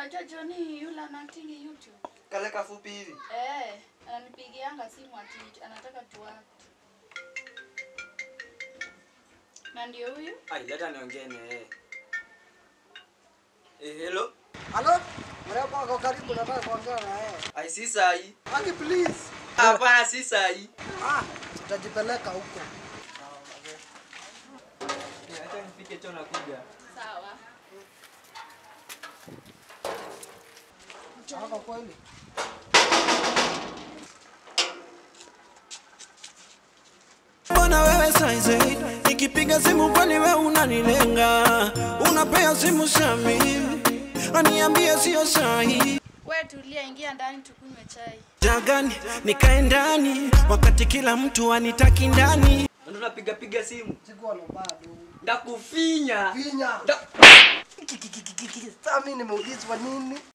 Unajua Johnny yule anaacting YouTube. Kale kafupi hivi. Eh, ananipigianga simu ati anataka tuact. Na ndio huyu? Ai, leta niongee na yeye. Eh, hello. Halo? Mrembo ako karibu nataka kuongea na yeye. Ai, si sahi. Aki please. Hapana, si sahi. Ah, utajipeleka huko. Acha nifike cho nakuja. Sawa. Chako kweli. Mbona wewe saizi nikipiga simu kwani wewe unanilenga? Unapea simu Shami, aniambie sio sahi. Wewe tulia, ingia ndani tukunywe chai. Jagani nikae ndani wakati kila mtu anitaki ndani. Ndio napiga piga simu. Sikuwa na bado. Ndakufinya. Vinya. Da- Sasa mimi nimeulizwa nini?